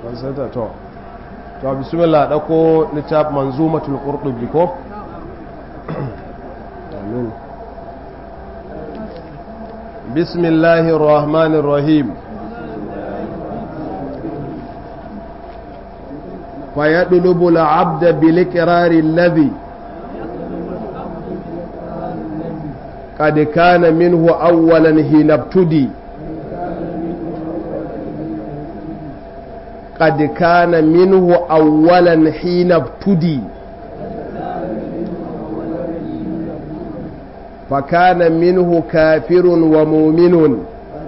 fansata to to bismillah dauko littaf manzumatul qurtubi ko amin bismillahir rahmanir rahim فيطلب العبد بالإقرار الذي قد كان منه أولا حين ابتدي قد كان منه أولا حين ابتدي فكان منه كافر ومؤمن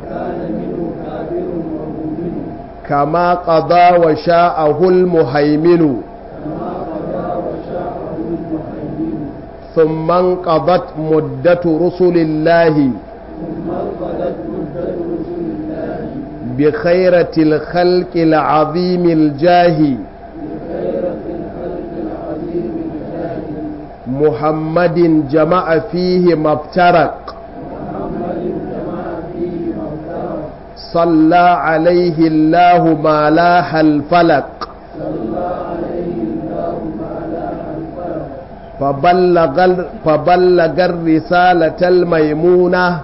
كما قضى وشاءه المهيمن ثم انقضت مدة رسل الله بخيرة الخلق العظيم الجاه محمد جمع فيه ما افترق صلى عليه الله ما لاح الفلق فبلغ, فبلغ الرسالة الميمونة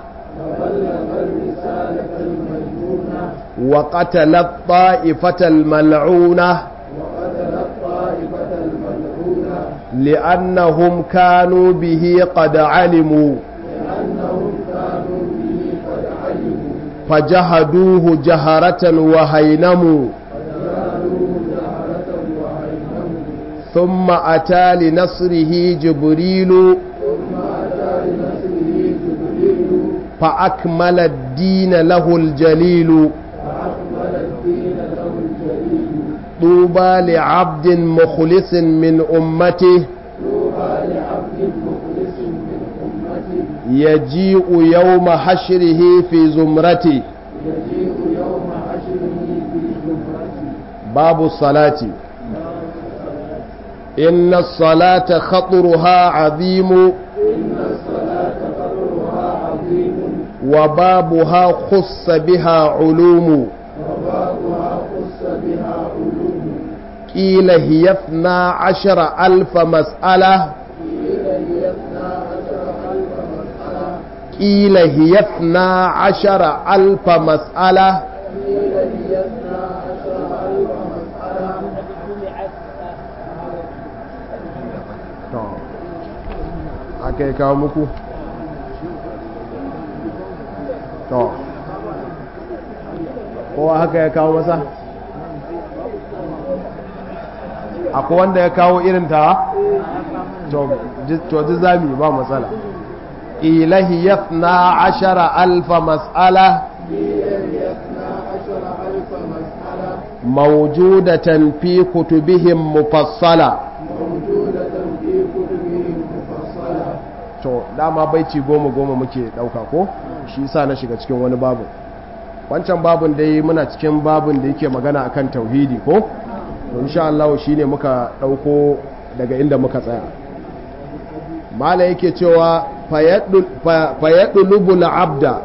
وقتل الطائفة الملعونة لأنهم كانوا به قد علموا فجهدوه جهرة وهينموا ثم أتى لنصره جبريل فأكمل الدين له الجليل طوبى لعبد مخلص من أمته يجيء يوم حشره في زمرته باب الصلاة إن الصلاة خطرها عظيم وبابها خص بها علوم قيل هي اثنا عشر ألف مسألة قيل هي اثنا عشر ألف مسألة aka yi kawo muku to kowa haka ya kawo masa akwai wanda ya kawo irin ta to ji zami ba matsala ilahi yafna ashara alfa mas'ala موجودة في كتبهم مفصلة to dama baiti goma goma muke dauka ko shi yasa na shiga cikin wani babu wancan babun dai muna cikin babun da yake magana akan tauhidi ko to insha Allah shine muka dauko daga inda muka tsaya mala yake cewa fayadulubul abda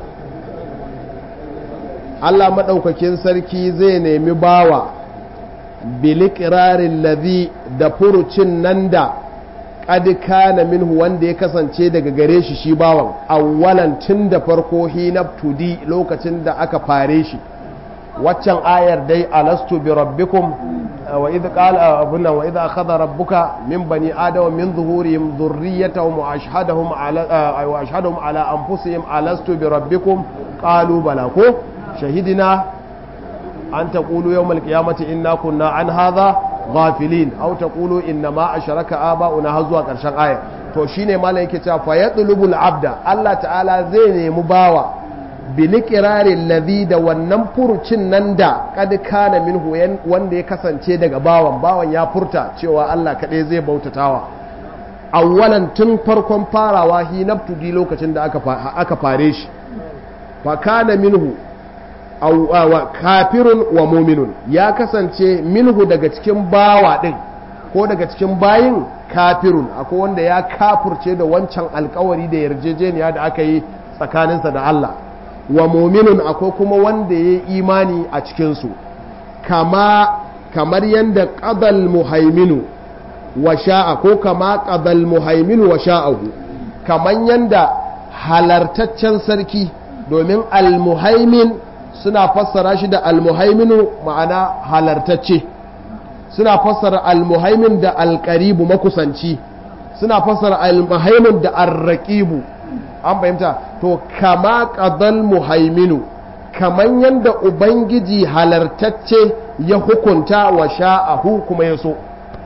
Allah maɗaukakin sarki zai nemi bawa bilikirarin lazi da furucin nan da kana minhu wanda ya kasance daga gare shi shi bawan awwalan tun da farko hinabtudi lokacin da aka fare shi waccan ayar dai alastu bi rabbikum wa idh qala abunna wa idh akhadha rabbuka min bani adama min zuhurihim dhurriyyatahum wa ashhadahum ala wa ashhadahum ala anfusihim alastu bi rabbikum qalu bala ko shahidina an taqulu yawm alqiyamati inna kunna an hadha ghafilin aw taqulu inna ma asharaka aba'una har zuwa karshen aya to shine malam yake cewa fa yatlubul abda Allah ta'ala zai nemi bawa bilikirarin lazi da wannan furucin nan da kad kana minhu wanda ya kasance daga bawan bawan ya furta cewa Allah kaɗai zai bautatawa awwalan tun farkon farawa hi nabtudi lokacin da aka fare shi fa kana minhu kafirun wa muminun ya kasance minhu daga cikin bawa din ko daga cikin bayin kafirun akwai wanda ya kafurce da wancan alkawari da yarjejeniya da aka yi tsakaninsa da Allah wa muminun akwai kuma wanda ya yi imani a cikinsu kama kamar yanda qadal muhaiminu wa sha'a ko kama qadal muhaiminu wa sha'ahu kamar yanda halartaccen sarki domin almuhaimin suna fassara shi da almuhaiminu ma'ana halartacce suna fassara almuhaimin da alkaribu makusanci suna fassara almuhaimin da arraqibu an fahimta to kama qadal muhaiminu kaman yanda ubangiji halartacce ya hukunta wa sha'ahu kuma ya so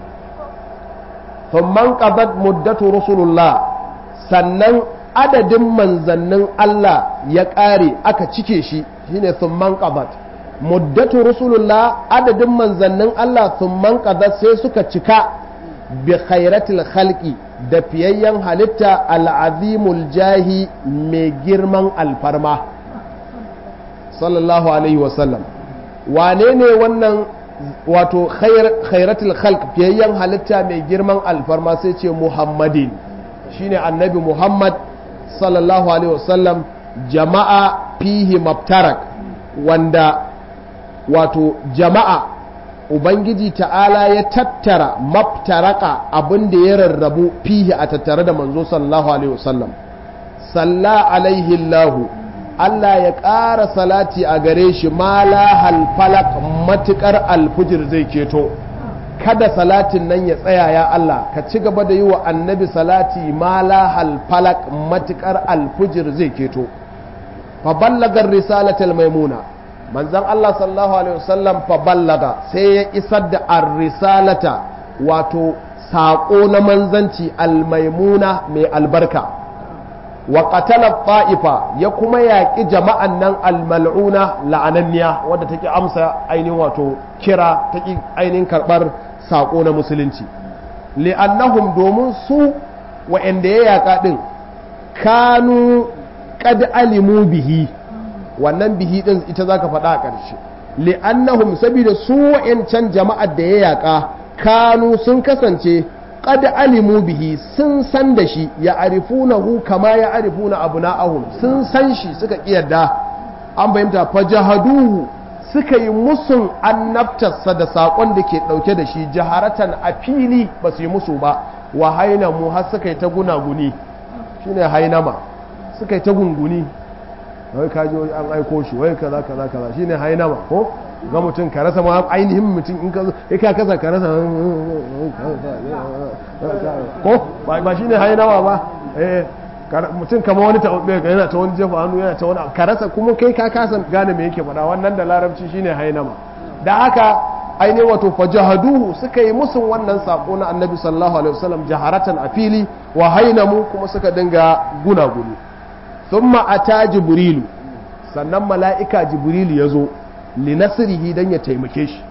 thumman qadat muddatu rusulullah sannan adadin manzannin Allah ya ƙare aka cike shi shine thumman qadat muddatu rusulullah adadin manzannin Allah thumman qadat sai suka cika bi khairatil khalqi da fiyayyen halitta al'azimul jahi mai girman alfarma sallallahu alaihi wasallam wane ne wannan wato khairatul khalq fiyayyen halitta mai girman alfarma sai ce muhammadin shine annabi muhammad sallallahu alaihi wasallam jama'a fihi maftarak wanda wato jama'a ubangiji ta'ala ya tattara maftaraka abin da ya rarrabu fihi a tattare da manzo sallallahu alaihi wasallam salla alaihi allahu Allah ya ƙara salati a gare shi mala halfalak matuƙar alfujir zai keto kada salatin nan ya tsaya ya Allah ka ci gaba da yi wa annabi salati mala halfalak matuƙar alfujir zai keto fa ballagar risalatul maimuna manzon Allah sallallahu alaihi wasallam fa ballaga sai ya isar da ar-risalata wato saƙo na manzanci al-maimuna mai albarka wa qatala ta'ifa ya kuma yaƙi jama'an nan al-mal'una la'ananniya wadda take amsa ainihin wato kira take ainihin karɓar saƙo na musulunci li'annahum domin su wa'anda ya yaƙa ɗin kanu qad alimu bihi wannan bihi din ita zaka faɗa a ƙarshe li'annahum saboda su wa'ancan jama'ar da ya yaƙa kanu sun kasance qad alimu bihi sun san da shi ya arifunahu kama ya arifuna abna'ahum sun san shi suka kiyarda an bayyanta fajahaduhu suka yi musun annabtarsa da saƙon da ke ɗauke da shi jaharatan a fili ba su yi musu ba wa hainamu har suka yi ta gunaguni shine hainama suka yi ta gunguni wai kaji an aiko shi wai kaza kaza kaza shine hainama ko ga mutum ka rasa ma ainihin mutum in ka zo ka kasa ka rasa ko ba shine hainama ba eh mutum kama wani ta yana ta wani jefa hannu yana ta wani ka rasa kuma kai ka kasa gane me yake faɗa wannan da larabci shine hainama da haka ainihin wato fajahaduhu suka yi musun wannan sako na annabi sallallahu alaihi wasallam jaharatan a fili wa hainamu kuma suka dinga gunaguni thumma ata jibrilu sannan mala'ika jibrilu ya zo linasirihi don ya taimake shi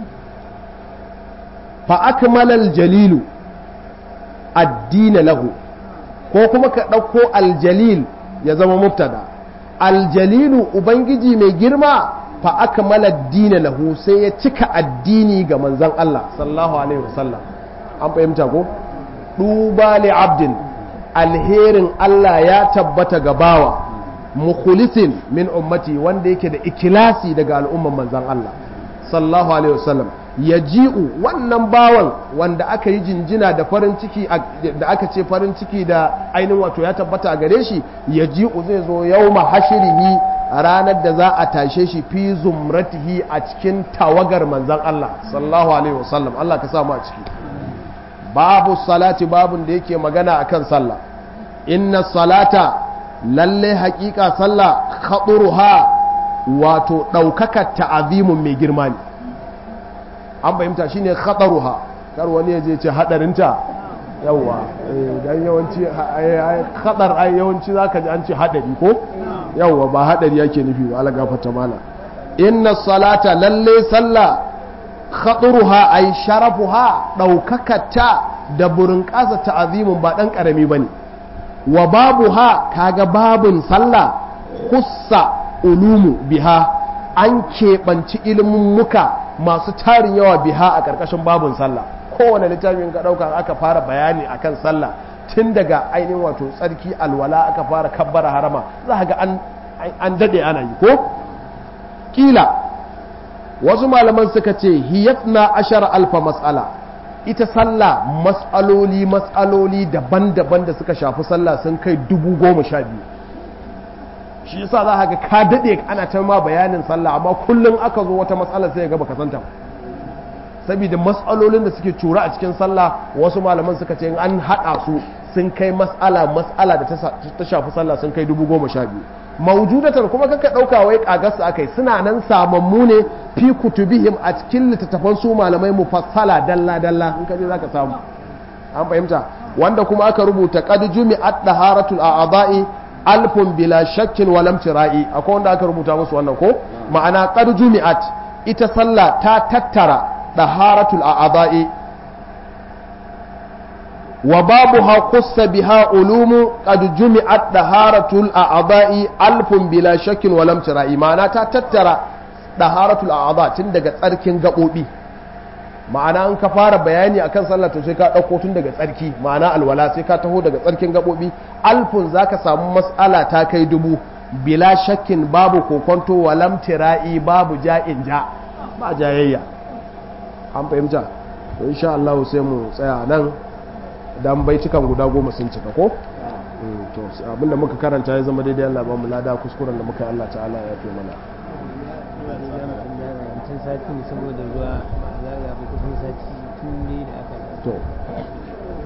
fa akmalal jalilu addina lahu ko kuma ka ɗauko aljalil ya zama mubtada aljalilu ubangiji mai girma fa akmala addina lahu sai ya cika addini ga manzon Allah sallallahu alaihi wasallam an fahimta ko duba li abdin alherin Allah ya tabbata ga bawa mukhlisin min ummati wanda yake da ikilasi daga al'umman manzan Allah sallallahu alaihi wasallam ya ji'u wannan bawan wanda aka yi jinjina da farin ciki da aka ce farin ciki da ainihin wato ya tabbata a gare shi ya ji'u zai zo yauma hashirihi a ranar da za a tashe shi fi zumratihi a cikin tawagar manzan Allah sallallahu alaihi wasallam Allah ka samu a ciki babu salati babun da yake magana akan sallah inna salata lalle hakika sallah khaduruha wato ɗaukaka ta'azimun mai girma ne an fahimta shine khadaruha kar wani ya je ce hadarinta yawa dan yawanci khadar ai yawanci zaka ji an ce hadari ko yawa ba hadari yake nufi ba Allah gafarta mala inna salata lalle sallah khaduruha ai sharafuha ɗaukakata da burin ƙasa ta'azimun ba dan karami bane wa babu ha kaga babun sallah hussa ulumu biha an keɓanci ilimin muka masu tarin yawa biha a ƙarƙashin babun sallah kowane littafin ka ɗauka aka fara bayani akan sallah tun daga ainihin wato tsarki alwala aka fara kabbara harama za ga an daɗe ana yi ko ƙila wasu malaman suka ce hiyatna ashara alfa mas'ala ita sallah mas'aloli mas'aloli daban-daban da suka shafi sallah sun kai dubu goma sha biyu shi yasa za ka ka daɗe ana ta ma bayanin sallah amma kullum aka zo wata matsala sai ga baka santa saboda mas'alolin da suke cura a cikin sallah wasu malaman suka ce an haɗa su sun kai mas'ala mas'ala da ta shafi sallah sun kai dubu goma sha biyu mawujudatar kuma kanka ɗauka wai ƙagarsu aka yi suna nan samammu ne fi kutubihim a cikin littattafan su malamai mufassala dalla dalla in ka je zaka samu an fahimta wanda kuma aka rubuta qad jumi'at daharatul a'dha'i alfun bila shakkin wa lam tira'i akwai wanda aka rubuta musu wannan ko ma'ana qad jumi'at ita sallah ta tattara daharatul a'dha'i wa babuha qussa biha ulumu qad jumi'at daharatul a'dha'i alfun bila shakkin wa lam tira'i ma'ana ta tattara daharatul a'dha tun daga tsarkin gabobi ma'ana in ka fara bayani akan sallah to sai ka ɗauko tun daga tsarki ma'ana alwala sai ka taho daga tsarkin gaɓoɓi alfun za ka samu mas'ala ta kai dubu bila shakkin babu kokonto walam tira'i babu ja'in ja ba jayayya an fahimta to insha Allah sai mu tsaya nan dan baitukan guda goma sun cika ko to abinda muka karanta ya zama daidai Allah ba mu lada kuskuren da muka yi Allah ta'ala ya fi mana sati saboda ruwa zaga kusan sati tun da aka to